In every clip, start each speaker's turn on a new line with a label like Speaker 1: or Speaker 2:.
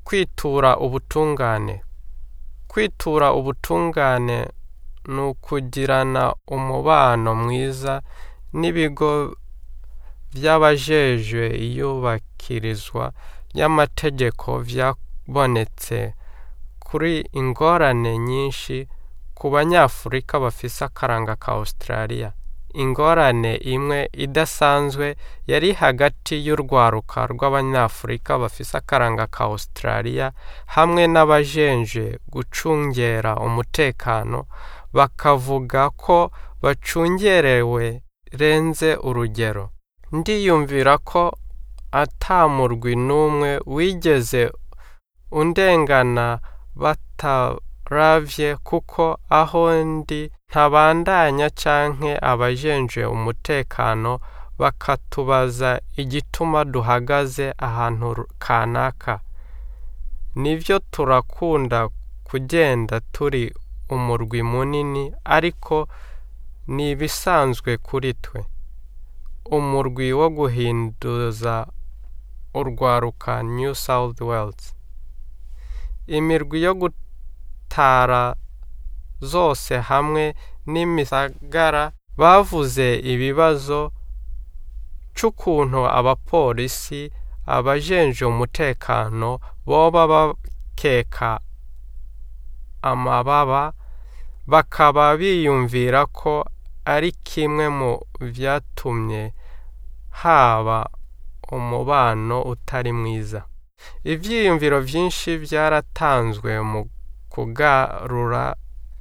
Speaker 1: kwitura ubutungane kwitura ubutungane ni ukugirana umubano mwiza n'ibigo by'abajejwe iyubakirizwa ry'amategeko byabonetse kuri ingorane nyinshi ku banyafurika bafise akaranga ka Australia ingorane imwe idasanzwe yari hagati y'urwaruka rw'abanyafurika bafise akaranga ka Australia hamwe n'abajenje gucungera umutekano bakavuga ko bacungerewe renze urugero ndiyumvira ko atamurwi n'umwe wigeze undengana bataravye kuko aho ndi ntabandanya canke abajenje umutekano bakatubaza igituma duhagaze ahantu kanaka nivyo turakunda kugenda turi umurwi munini ariko ni ibisanzwe kuri twe umurwi wo guhinduza urwaruka New South Wales imirwi yo gutara zose hamwe n'imisagara bavuze ibibazo c'ukuntu abapolisi abajenje umutekano boba bakeka amababa bakaba biyumvira ko ari kimwe mu vyatumye haba umubano utari mwiza ivyiyumviro vyinshi vyaratanzwe mu kugarura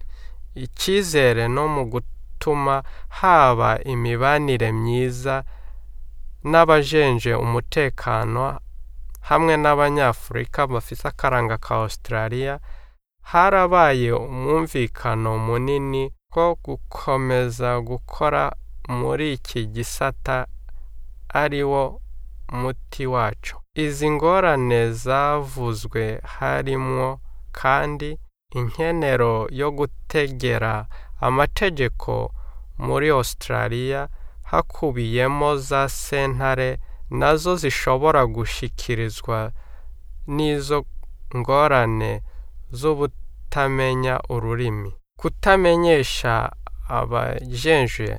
Speaker 1: icizere no mu gutuma haba imibanire myiza n'abajenje umutekano hamwe n'abanyafurika bafise akaranga ka Australia harabaye umwumvikano munini ko gukomeza gukora muri iki gisata ari wo muti wacu izi ngorane zavuzwe harimwo kandi inkenero yo gutegera amategeko muri Australia hakubiyemo za sentare nazo zishobora gushikirizwa n'izo ngorane z'ubutamenya ururimi kutamenyesha abajenje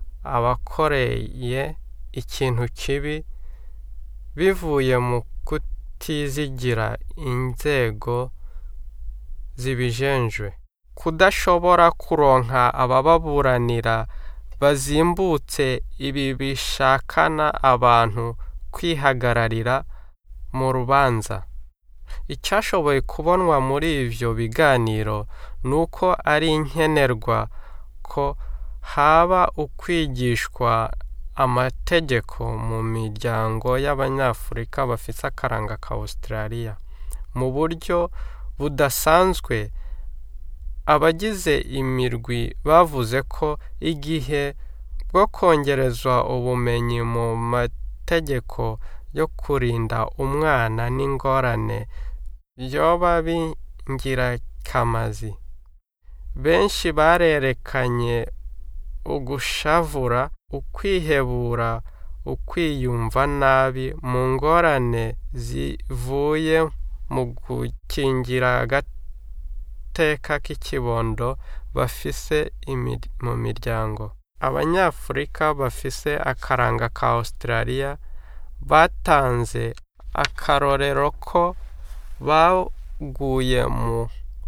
Speaker 1: abakoreye ikintu kibi bivuye mu kutizigira inzego zibijenjwe kudashobora kuronka abababuranira bazimbutse ibi bishakana abantu kwihagararira mu rubanza icyashoboye kubonwa muri ivyo biganiro ni uko ari inkenerwa ko haba ukwigishwa amategeko mu miryango y'abanyafurika bafise akaranga ka Australia mu buryo budasanzwe abagize imirwi bavuze ko igihe bwo kongerezwa ubumenyi mu mategeko yo kurinda umwana n'ingorane vyoba bingirakamasi benshi barerekanye ugushavura ukwihebura ukwiyumva nabi mu ngorane zivuye mu gukingira agateka k'ikibondo bafise mu miryango abanyafurika bafise akaranga ka Australia batanze akarorero ko baguye mu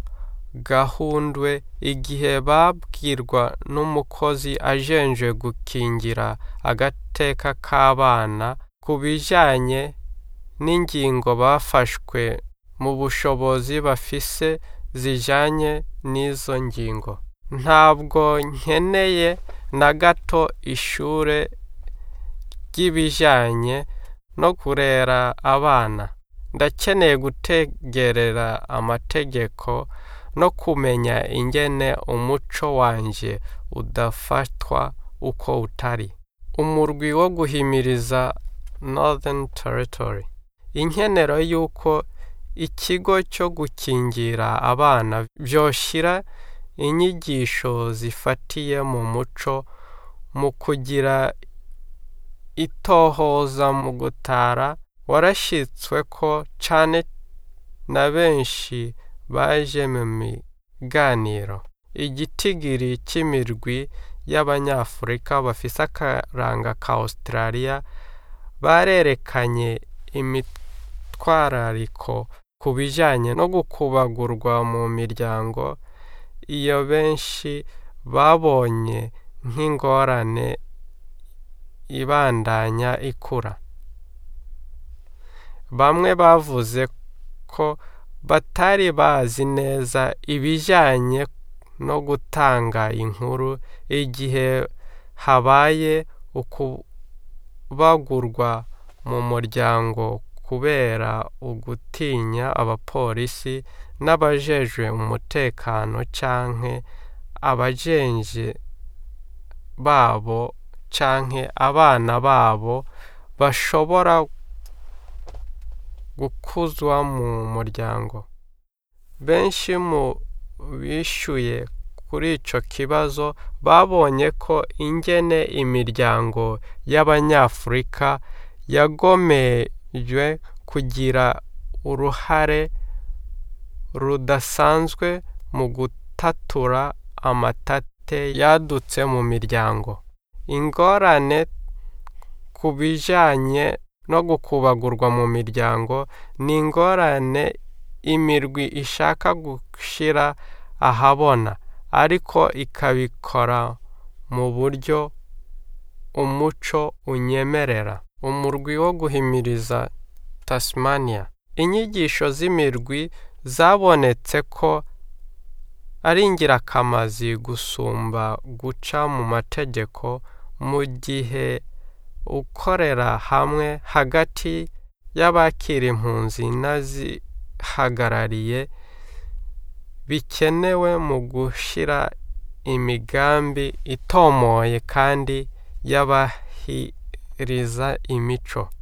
Speaker 1: gahundwe igihe babwirwa n'umukozi ajenje gukingira agateka k'abana ku bijanye n'ingingo bafashwe mu bushobozi bafise zijanye n'izo ngingo ntabwo nkeneye na gato ishure ry'ibijanye no kurera abana ndakeneye gutegerera amategeko no kumenya ingene umuco wanje udafatwa uko utari umurwi wo guhimiriza Northern Territory inkenero y'uko ikigo cyo gukingira abana vyoshira inyigisho zifatiye mu muco mu kugira itohoza mu gutara warashitswe ko cane na benshi baje mu miganiro igitigiri cy'imirwi y'abanyafurika bafise akaranga ka Australia barerekanye imitwarariko ku bijyanye no gukubagurwa mu miryango iyo benshi babonye nk'ingorane ibandanya ikura bamwe bavuze ko batari bazi neza ibijyanye no gutanga inkuru igihe habaye ukubagurwa mu muryango kubera ugutinya abapolisi n'abajejwe umutekano canke abajenje babo canke abana babo bashobora gukuzwa mu muryango benshi mu bishyuye kuri ico kibazo babonye ko ingene imiryango y'abanyafurika yagomejwe kugira uruhare rudasanzwe mu gutatura amatate yadutse mu miryango ingorane ku bijanye no gukubagurwa mu miryango ni ingorane imirwi ishaka gushira ahabona ariko ikabikora mu buryo umuco unyemerera umurwi wo guhimiriza Tasmania inyigisho z'imirwi zabonetse ko ari ingirakamaro gusumba guca mu mategeko mu gihe ukorera hamwe hagati y'abakira impunzi n'azihagarariye bikenewe mu gushyira imigambi itomoye kandi y'abahiriza imico